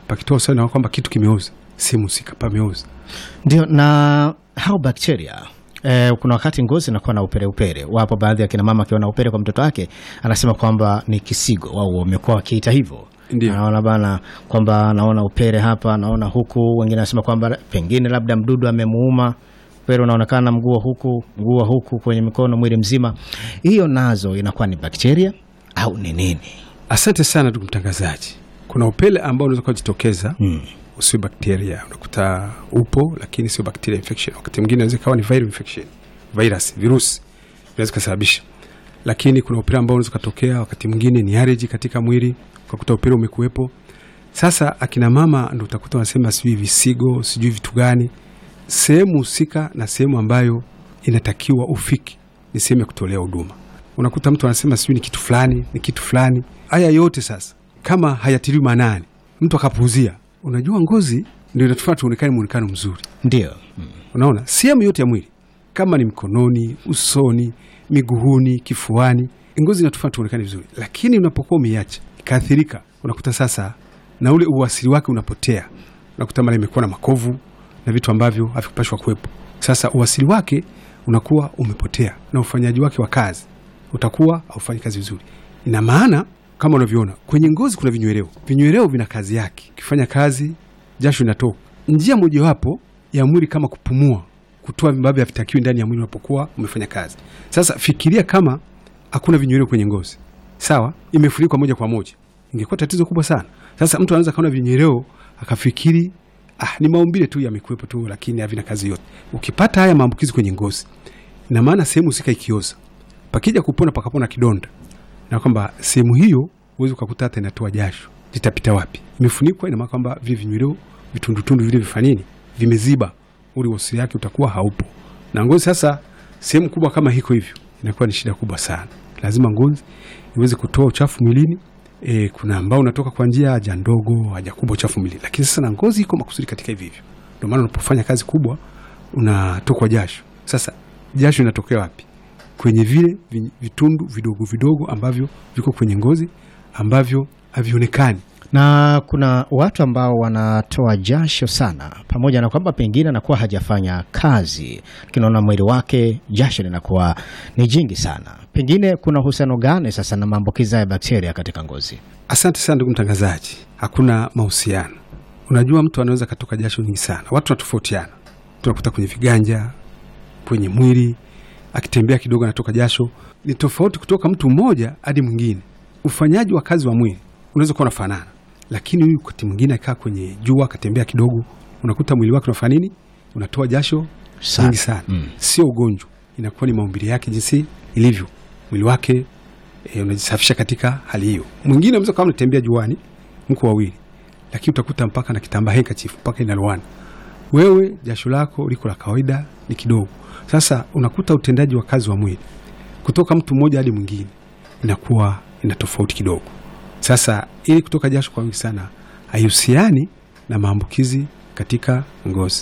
pakitoa usaha kwamba kitu kimeoza, sehemu husika pameoza. Ndio, na hao bakteria eh, kuna wakati ngozi inakuwa na upere upere. Wapo baadhi ya kina mama akiona upere kwa mtoto wake anasema kwamba ni kisigo, wao wamekuwa wakiita hivyo. Ndio. Anaona bana kwamba anaona upere hapa, anaona huku. Wengine anasema kwamba pengine labda mdudu amemuuma, upere unaonekana mguu wa huku, mguu wa huku, kwenye mikono, mwili mzima. Hiyo nazo inakuwa ni bakteria au ni nini? Asante sana ndugu mtangazaji. Kuna upele ambao unaweza kujitokeza Hmm. usio bakteria, unakuta upo lakini sio bacteria infection. Wakati mwingine inaweza ikawa ni viral infection, virus, virusi vinaweza kusababisha, lakini kuna upele ambao unaweza kutokea wakati mwingine ni allergy katika mwili, ukakuta upele umekuwepo. Sasa akina mama ndio utakuta wanasema sijui visigo, sijui vitu gani. Sehemu husika na sehemu ambayo inatakiwa ufiki ni sehemu ya kutolea huduma. Unakuta mtu anasema sijui ni kitu fulani, ni kitu fulani. Haya yote sasa kama hayatiliwi maanani, mtu akapuuzia, unajua ngozi ndio inatufanya tuonekane muonekano mzuri. Ndio. Unaona, sehemu yote ya mwili kama ni mkononi, usoni, miguuni, kifuani, ngozi inatufanya tuonekane vizuri, lakini unapokuwa umeiacha ikaathirika, unakuta sasa na ule uasili wake unapotea. Unakuta mara imekuwa na makovu na vitu ambavyo havikupashwa kuwepo. Sasa uasili wake unakuwa umepotea na ufanyaji wake wa kazi utakuwa haufanyi kazi vizuri. Ina maana kama unavyoona kwenye ngozi kuna vinyweleo. Vinyweleo vina kazi yake, ukifanya kazi jasho inatoka. Njia mojawapo ya mwili kama kupumua, kutoa ambavyo havitakiwi ndani ya mwili unapokuwa umefanya kazi. Sasa fikiria kama hakuna vinyweleo kwenye ngozi, sawa, imefunikwa moja kwa moja, ingekuwa tatizo kubwa sana. Sasa mtu anaweza kaona vinyweleo akafikiri ah, ni maumbile tu yamekuwepo tu, lakini havina kazi yote. Ukipata haya maambukizi kwenye ngozi, ina maana sehemu husika ikioza, pakija kupona pakapona kidonda, na kwamba sehemu hiyo huwezi ukakuta hata inatoa jasho, litapita wapi? Imefunikwa, ina maana kwamba vile vinyweleo vitundutundu vile vifanini vimeziba, ule wasili yake utakuwa haupo. Na ngozi sasa, sehemu kubwa kama hiko hivyo, inakuwa ni shida kubwa sana. Lazima ngozi iweze kutoa uchafu mwilini. E, kuna ambao unatoka kwa njia ya haja ndogo, haja kubwa, uchafu mwilini, lakini sasa na ngozi iko makusudi katika hivi hivyo. Ndio maana unapofanya kazi kubwa unatokwa jasho. Sasa jasho inatokea wapi? Kwenye vile vi- vitundu vidogo vidogo ambavyo viko kwenye ngozi ambavyo havionekani. na kuna watu ambao wanatoa jasho sana, pamoja na kwamba pengine anakuwa hajafanya kazi, lakini unaona mwili wake jasho linakuwa ni jingi sana. Pengine kuna uhusiano gani sasa na maambukizi ya bakteria katika ngozi? Asante sana ndugu mtangazaji, hakuna mahusiano. Unajua, mtu anaweza katoka jasho nyingi sana, watu wanatofautiana. Tunakuta kwenye viganja, kwenye mwili, akitembea kidogo anatoka jasho. Ni tofauti kutoka mtu mmoja hadi mwingine. Ufanyaji wa kazi wa mwili unaweza kuwa unafanana, lakini huyu wakati mwingine akaa kwenye jua, akatembea kidogo, unakuta mwili wake unafanya nini? Unatoa jasho Sana. nyingi sana. Mm. Sio ugonjwa, inakuwa ni maumbile yake jinsi ilivyo, mwili wake e, unajisafisha katika hali hiyo. Mwingine unaweza kama unatembea juani, mko wawili, lakini utakuta mpaka na kitambaa handkerchief mpaka inalowana. Wewe jasho lako liko la kawaida ni kidogo. Sasa unakuta utendaji wa kazi wa mwili kutoka mtu mmoja hadi mwingine inakuwa ina tofauti kidogo. Sasa ili kutoka jasho kwa wingi sana haihusiani na maambukizi katika ngozi.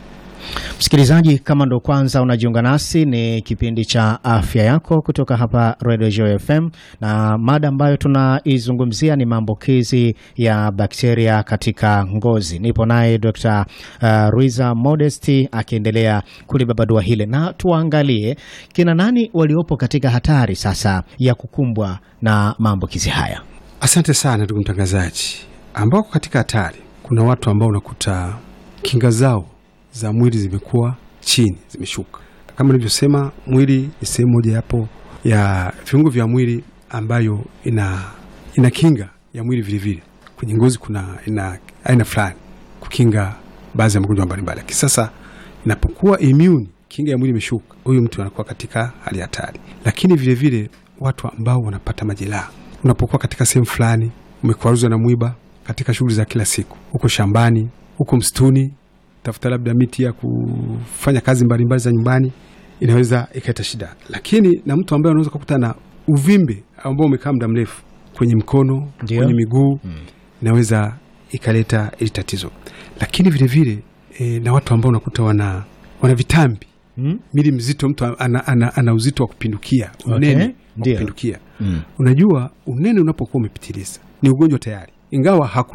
Msikilizaji, kama ndo kwanza unajiunga nasi, ni kipindi cha afya yako kutoka hapa Radio Joy FM, na mada ambayo tunaizungumzia ni maambukizi ya bakteria katika ngozi. Nipo naye Dr. uh, Ruiza Modesti akiendelea kulibabadua hile, na tuangalie kina nani waliopo katika hatari sasa ya kukumbwa na maambukizi haya. Asante sana ndugu mtangazaji. Ambao katika hatari, kuna watu ambao unakuta kinga zao za mwili zimekuwa chini, zimeshuka. Kama nilivyosema, mwili ni sehemu moja yapo ya viungo vya mwili ambayo ina, ina kinga ya mwili vilevile. Kwenye ngozi kuna ina aina fulani kukinga baadhi ya magonjwa mbalimbali, lakini sasa inapokuwa immune, kinga ya mwili imeshuka, huyu mtu anakuwa katika hali ya hatari. Lakini vilevile vile, watu ambao wanapata majeraha unapokuwa katika sehemu fulani, umekwaruzwa na mwiba katika shughuli za kila siku, huko shambani, huko msituni, tafuta labda miti ya kufanya kazi mbalimbali za nyumbani, inaweza ikaleta shida. Lakini na mtu ambaye unaweza kukuta na uvimbe ambao umekaa muda mrefu kwenye mkono, Ndio. kwenye miguu, inaweza ikaleta ili tatizo. Lakini vilevile e, na watu ambao unakuta wana, wana vitambi Hmm? mili mzito, mtu ana, ana, ana uzito wa kupindukia, unene wa Ndio. kupindukia. Mm. Unajua, unene unapokuwa umepitiliza ni ugonjwa tayari, ingawa hakuna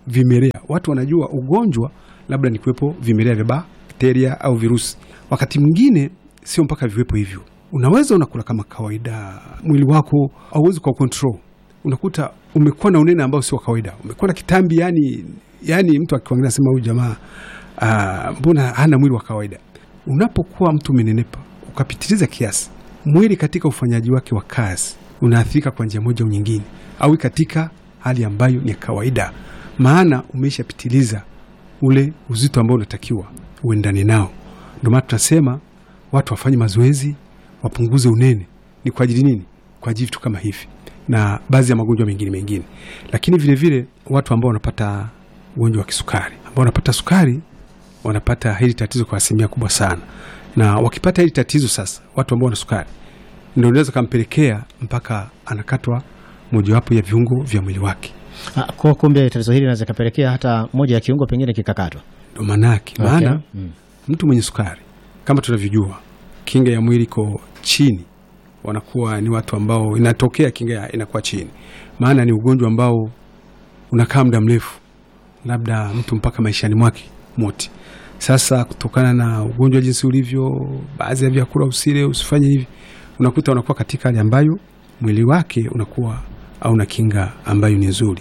vimelea. Watu wanajua ugonjwa labda ni kuwepo vimelea vya bakteria au virusi. Wakati mwingine sio mpaka viwepo hivyo. Unaweza unakula kama kawaida, mwili wako hauwezi kwa control, unakuta umekuwa na unene ambao sio wa kawaida, umekuwa na kitambi, yani yani mtu akiangalia sema huyu jamaa ah, mbona hana mwili wa kawaida. Unapokuwa mtu umenenepa ukapitiliza kiasi, mwili katika ufanyaji wake wa kazi unaathirika kwa njia moja au nyingine, au katika hali ambayo ni ya kawaida, maana umeshapitiliza ule uzito ambao unatakiwa uendane nao. Ndio maana tunasema watu wafanye mazoezi, wapunguze unene. Ni kwa ajili nini? Kwa ajili vitu kama hivi na baadhi ya magonjwa mengine mengine, lakini vile vile watu ambao wanapata ugonjwa wa kisukari, ambao wanapata sukari wanapata hili tatizo kwa asilimia kubwa sana, na wakipata hili tatizo sasa, watu ambao wana sukari ndio inaweza kampelekea mpaka anakatwa mojawapo ya viungo vya mwili wake. Ah, Kwa kumbe tatizo hili linaweza kapelekea hata moja ya kiungo pengine kikakatwa. Ndo maanake maana Okay. Mm. mtu mwenye sukari kama tunavyojua, kinga ya mwili iko chini, wanakuwa ni watu ambao inatokea kinga ya- inakuwa chini, maana ni ugonjwa ambao unakaa muda mrefu, labda mtu mpaka maishani mwake mote. Sasa kutokana na ugonjwa jinsi ulivyo, baadhi ya vyakula usile, usifanye hivi, unakuta unakuwa katika hali ambayo mwili wake unakuwa hauna kinga ambayo ni nzuri.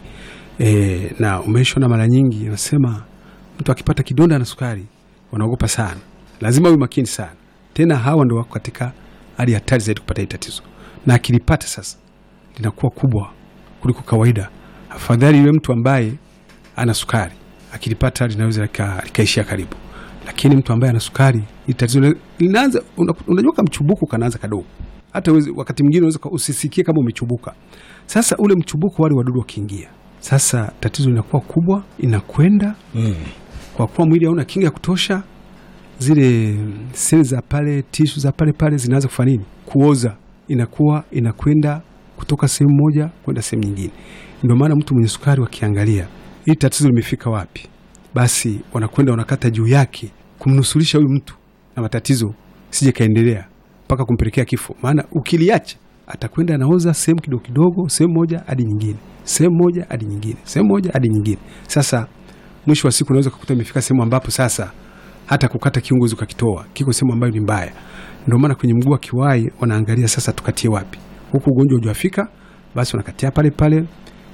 E, na umeshona mara nyingi nasema mtu akipata kidonda na sukari wanaogopa sana, lazima uwe makini sana. Tena hawa ndo wako katika hali hatari zaidi kupata hili tatizo, na akilipata sasa linakuwa kubwa kuliko kawaida. Afadhali yule mtu ambaye ana sukari akilipata linaweza lika- likaishia karibu, lakini mtu ambaye ana sukari hili tatizo li- linaanza. una- Unajua kama mchubuko kanaanza kadogo, hata uwezi- wakati mwingine unaweza ka- usisikie kama umechubuka. Sasa ule mchubuko, wale wadudu wakiingia, sasa tatizo linakuwa kubwa, inakwenda kwa kuwa mwili hauna kinga ya kutosha, zile seli za pale, tishu za pale pale zinaanza kufanya nini? Kuoza, inakuwa inakwenda kutoka sehemu moja kwenda sehemu nyingine. Ndio maana mtu mwenye sukari wakiangalia hili tatizo limefika wapi, basi wanakwenda wanakata juu yake kumnusulisha huyu mtu na matatizo sije kaendelea mpaka kumpelekea kifo. Maana ukiliacha atakwenda anaoza sehemu kidogo kidogo, sehemu moja hadi nyingine, sehemu moja hadi nyingine, sehemu moja hadi nyingine. Sasa mwisho wa siku unaweza kukuta imefika sehemu ambapo sasa hata kukata kiungo ukakitoa kiko sehemu ambayo ni mbaya. Ndio maana kwenye mguu wa kiwai wanaangalia sasa tukatie wapi, huku ugonjwa hujafika, basi wanakatia pale pale.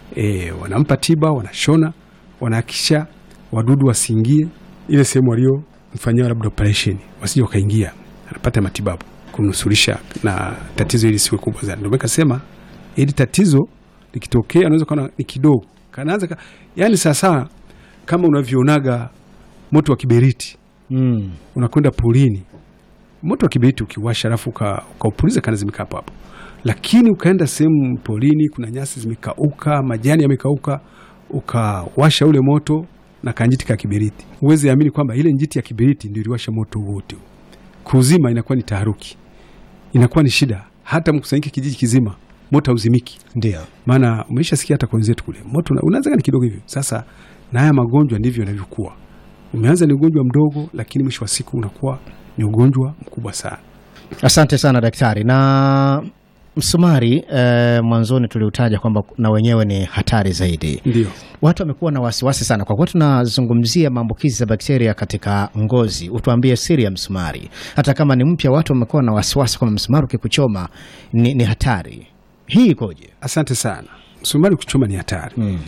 E, wanampa tiba, wanashona, wanahakisha wadudu wasiingie ile sehemu waliomfanyia labda operation, wasije wakaingia, anapata matibabu kumnusulisha na tatizo hili siwe kubwa zaidi. Ndio maana kasema hili tatizo likitokea, unaweza kuona ni kidogo, kanaanza ka, yani sasa kama unavyoonaga moto wa kiberiti Mm. unakwenda porini, moto wa kiberiti ukiwasha, alafu uka- ukaupuliza kana zimeka hapo hapo, lakini ukaenda sehemu porini, kuna nyasi zimekauka, majani yamekauka, ukawasha ule moto na kanjiti ka kiberiti, uweze amini kwamba ile njiti ya kiberiti ndio iliwasha moto wote. Kuzima inakuwa ni taharuki, inakuwa ni shida, hata mkusanyike kijiji kizima, moto hauzimiki Ndio. maana umeisha sikia hata kwa wenzetu kule moto una- unaanza ni kidogo hivyo. Sasa na haya magonjwa ndivyo yanavyokuwa, umeanza ni ugonjwa mdogo, lakini mwisho wa siku unakuwa ni ugonjwa mkubwa sana. Asante sana daktari. Na msumari eh, mwanzoni tuliutaja kwamba na wenyewe ni hatari zaidi. Ndio Watu wamekuwa na wasiwasi sana kwa kuwa tunazungumzia maambukizi ya bakteria katika ngozi. Utuambie siri ya msumari, hata kama ni mpya, watu wamekuwa na wasiwasi kwamba msumari ukikuchoma ni, ni hatari. Hii ikoje? asante sana. Msumari kuchoma ni hatari Mm.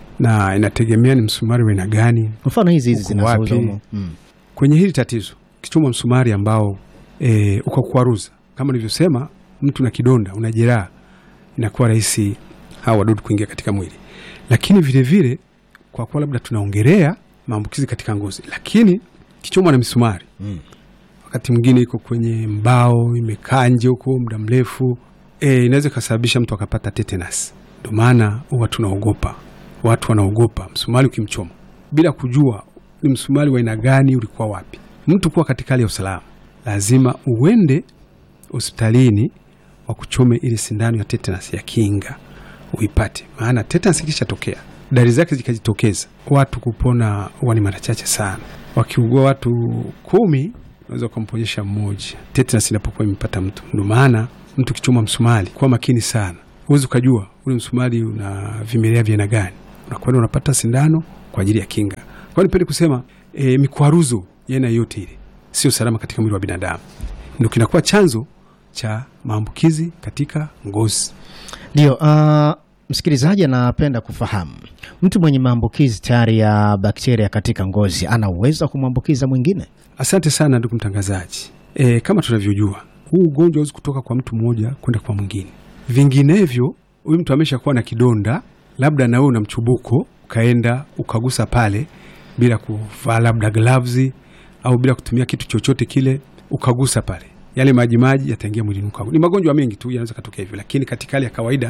na inategemea ni msumari wa aina gani. Mfano hizi hizi Uko zinazouzwa wapi? humo. Mm. Kwenye hili tatizo, kichoma msumari ambao e, ukakwaruza kama nilivyosema, mtu na kidonda, una jeraha, inakuwa rahisi hawa wadudu kuingia katika mwili. Lakini vile vile kwa kuwa labda tunaongelea maambukizi katika ngozi, lakini kichomwa na misumari Mm. wakati mwingine iko kwenye mbao imekaa nje huko muda mrefu e, inaweza ikasababisha mtu akapata tetanus. Ndio maana huwa tunaogopa, watu wanaogopa msumari ukimchoma bila kujua ni msumari wa aina gani, ulikuwa wapi. Mtu kuwa katika hali ya usalama, lazima uende hospitalini wa kuchome ile sindano ya tetanus ya kinga uipate, maana tetanus ikishatokea dalili zake zikajitokeza, watu kupona huwa ni mara chache sana. Wakiugua watu kumi, unaweza ukamponyesha mmoja tetanus inapokuwa imepata mtu. Ndio maana mtu kichoma msumari, kuwa makini sana, huwezi ukajua ule msumari una vimelea vya aina gani. Unakwenda unapata sindano kwa ajili ya kinga. Kwa hiyo nipende kusema e, mikwaruzo ya aina yoyote ile sio salama katika mwili wa binadamu, ndio kinakuwa chanzo cha maambukizi katika ngozi. Ndio. Uh, msikilizaji anapenda kufahamu mtu mwenye maambukizi tayari ya bakteria katika ngozi ana uwezo wa kumwambukiza mwingine? Asante sana ndugu mtangazaji. E, kama tunavyojua huu ugonjwa hauwezi kutoka kwa mtu mmoja kwenda kwa mwingine, vinginevyo huyu mtu amesha kuwa na kidonda, labda na wewe una mchubuko, ukaenda ukagusa pale bila kuvaa labda gloves au bila kutumia kitu chochote kile, ukagusa pale, yale maji maji yataingia mwilini kwako. Ni magonjwa mengi tu yanaweza katokea hivyo, lakini katika hali ya kawaida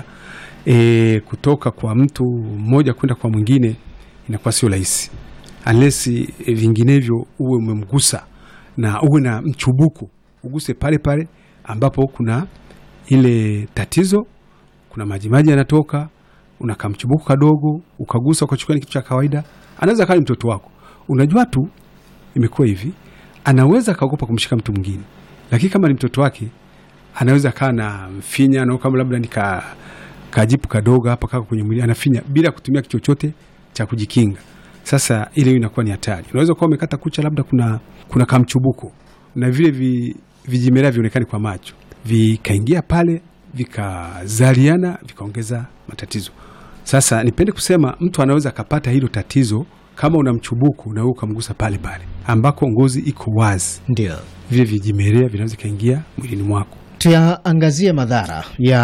e, kutoka kwa mtu mmoja kwenda kwa mwingine inakuwa sio rahisi unless e, vinginevyo uwe umemgusa na uwe na mchubuko, uguse pale pale ambapo kuna ile tatizo, kuna majimaji yanatoka, una kamchubuko kadogo, ukagusa ukachukua, ni kitu cha kawaida. Anaweza kawa ni mtoto wako, unajua tu imekuwa hivi, anaweza akaogopa kumshika mtu mwingine, lakini kama ni mtoto wake anaweza kaa na mfinya na kama labda nika kajipu kadogo hapa kako kwenye mwili anafinya bila kutumia kitu chochote cha kujikinga. Sasa ile inakuwa ni hatari. Unaweza kuwa umekata kucha, labda kuna kuna kamchubuko na vile vi, vijimelea vionekani kwa macho vikaingia pale vikazaliana vikaongeza matatizo. Sasa nipende kusema mtu anaweza akapata hilo tatizo kama una mchubuko na wewe ukamgusa pale pale ambako ngozi iko wazi, Ndio. vile vijimelea vinaweza kaingia mwilini mwako. Tuyaangazie madhara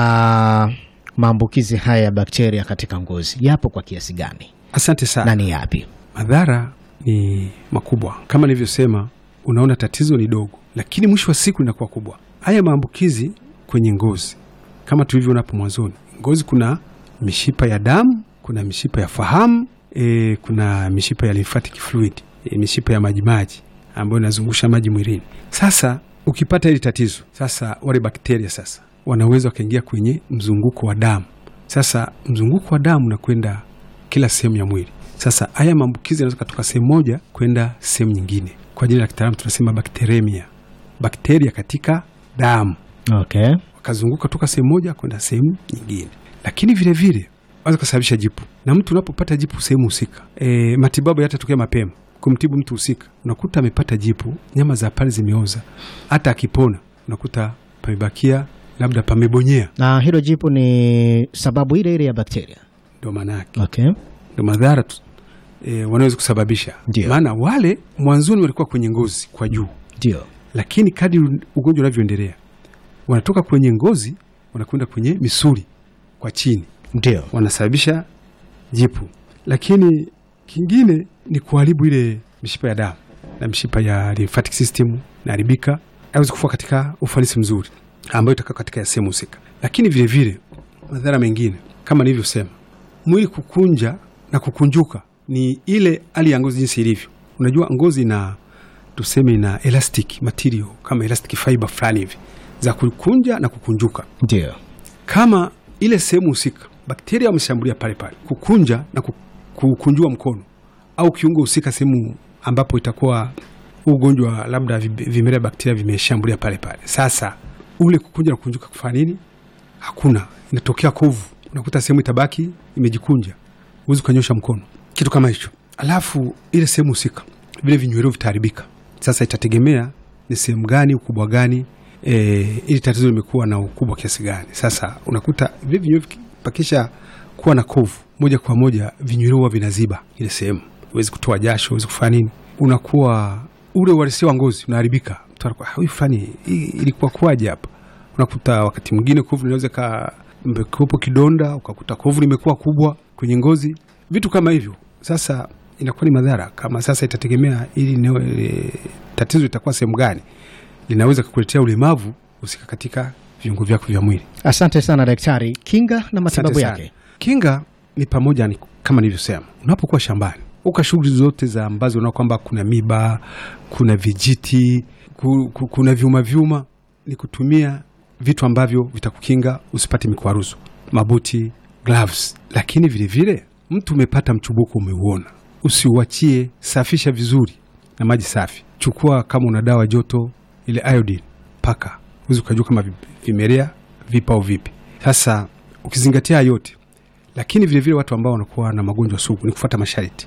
ya maambukizi haya ya bakteria katika ngozi, yapo kwa kiasi gani Asante sana. na ni yapi? Madhara ni makubwa kama nilivyosema. Unaona tatizo ni dogo, lakini mwisho wa siku linakuwa kubwa. Haya maambukizi kwenye ngozi, kama tulivyoona hapo mwanzoni, ngozi kuna mishipa ya damu, kuna mishipa ya fahamu e, kuna mishipa ya lymphatic fluid e, mishipa ya majimaji ambayo inazungusha maji mwilini. Sasa ukipata hili tatizo, sasa wale bakteria sasa wanaweza wakaingia kwenye mzunguko wa damu. Sasa mzunguko wa damu unakwenda kila sehemu ya mwili. Sasa haya maambukizi yanaweza kutoka sehemu moja kwenda sehemu nyingine. Kwa jina la kitaalamu tunasema bakteremia, bakteria katika damu Okay. wakazunguka toka sehemu moja kwenda sehemu nyingine, lakini vile vile wanaweza kusababisha jipu. Na mtu unapopata jipu sehemu husika, e, matibabu yatatokea mapema kumtibu mtu husika, unakuta amepata jipu, nyama za pale zimeoza, hata akipona unakuta pamebakia labda pamebonyea, Na hilo jipu ni sababu ile ile ya bakteria. ndo maana yake Okay. ndo madhara tu, e, wanaweza kusababisha. Ndio. Maana wale mwanzoni walikuwa kwenye ngozi kwa juu, Ndio. lakini kadri ugonjwa unavyoendelea wanatoka kwenye ngozi wanakwenda kwenye misuli kwa chini, Ndio. wanasababisha jipu. Lakini kingine ni kuharibu ile mishipa ya damu na mishipa ya lymphatic system inaharibika, haiwezi kufua katika ufanisi mzuri ambayo itakaa katika ya sehemu husika. Lakini vile vile madhara mengine kama nilivyosema, mwili kukunja na kukunjuka ni ile hali ya ngozi jinsi ilivyo. Unajua ngozi na tuseme ina elastic material kama elastic fiber fulani hivi za kukunja na kukunjuka Ndio. kama ile sehemu husika bakteria wameshambulia pale pale, kukunja na ku- kukunjua mkono au kiungo husika, sehemu ambapo itakuwa huu ugonjwa labda vi- vimelea bakteria vimeshambulia pale pale. Sasa ule kukunja na kukunjuka kufanya nini? Hakuna, inatokea kovu, unakuta sehemu itabaki imejikunja, huwezi ukanyosha mkono, kitu kama hicho. Alafu ile sehemu husika, vile vinyweleo vitaharibika. Sasa itategemea ni sehemu gani, ukubwa gani, e, ili tatizo limekuwa na ukubwa kiasi gani. Sasa unakuta vile vinyweleo viki- pakisha kuwa na kovu, moja kwa moja vinyweleo huwa vinaziba ile sehemu, huwezi kutoa jasho, huwezi kufanya nini, unakuwa ule uhalisia wa ngozi unaharibika. Mtu anakuwa "Ah, huyu fulani hii ilikuwa kuwaje hapa? Unakuta wakati mwingine kovu linaweza ka mbekopo kidonda, ukakuta kovu limekuwa kubwa kwenye ngozi, vitu kama hivyo. Sasa inakuwa ni madhara kama sasa, itategemea ili eneo, e, tatizo itakuwa sehemu gani, linaweza kukuletea ulemavu husika katika viungo vyako vya mwili. Asante sana daktari. Kinga na matibabu Asante sana. yake. Kinga ni pamoja ni, kama nilivyosema, unapokuwa shambani uka shughuli zote za ambazo unaona kwamba kuna miba, kuna vijiti, ku, ku, kuna vyuma vyuma, ni kutumia vitu ambavyo vitakukinga usipate mikwaruzo, mabuti, gloves. Lakini vile vile mtu umepata mchubuko, umeuona, usiuachie, safisha vizuri na maji safi. Chukua kama una dawa joto, ile iodine, paka, huwezi ukajua kama vi- vimelea vipo au vipi. Sasa ukizingatia haya yote lakini vilevile vile watu ambao wanakuwa na magonjwa sugu ni kufuata masharti,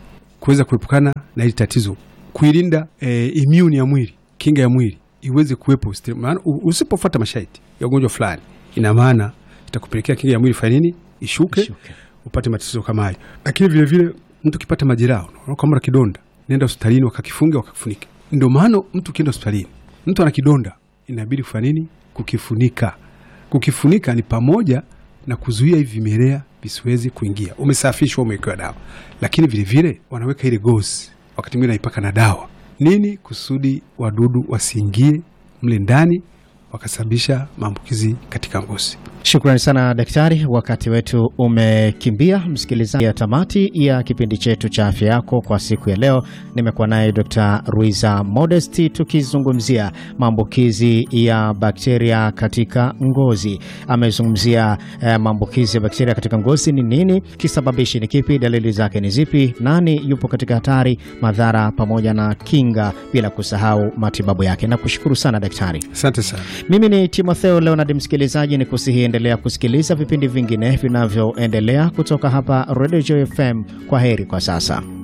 kuweza kuepukana na hili tatizo, kuilinda e, immune ya mwili, kinga ya mwili iweze kuwepo. sti- Maana u- usipofuata masharti ya ugonjwa fulani, ina maana itakupelekea kinga ya mwili fanya nini? Ishuke, Ishuke. upate matatizo kama hayo. Lakini vile vile mtu ukipata majeraha, unaona kama una kidonda, nenda hospitalini wakakifunge wakakifunike. Ndio maana mtu ukienda hospitalini, mtu ana kidonda, inabidi kufanya nini? Kukifunika. Kukifunika ni pamoja na kuzuia hivi vimelea visiwezi kuingia. Umesafishwa, umewekewa dawa, lakini vile vile wanaweka ile gozi, wakati mwingine naipaka na dawa nini, kusudi wadudu wasiingie mle ndani wakasababisha maambukizi katika ngozi. Shukrani sana daktari, wakati wetu umekimbia. Msikilizaji, ya tamati ya kipindi chetu cha afya yako kwa siku ya leo, nimekuwa naye Dr. Ruiza Modesti tukizungumzia maambukizi ya bakteria katika ngozi. Amezungumzia eh, maambukizi ya bakteria katika ngozi ni nini, kisababishi ni kipi, dalili zake ni zipi, nani yupo katika hatari, madhara pamoja na kinga, bila kusahau matibabu yake. Nakushukuru sana daktari. Asante sana. Mimi ni Timotheo Leonard, msikilizaji, ni kusihi endelea kusikiliza vipindi vingine vinavyoendelea kutoka hapa Radio Joy FM. Kwa heri kwa sasa.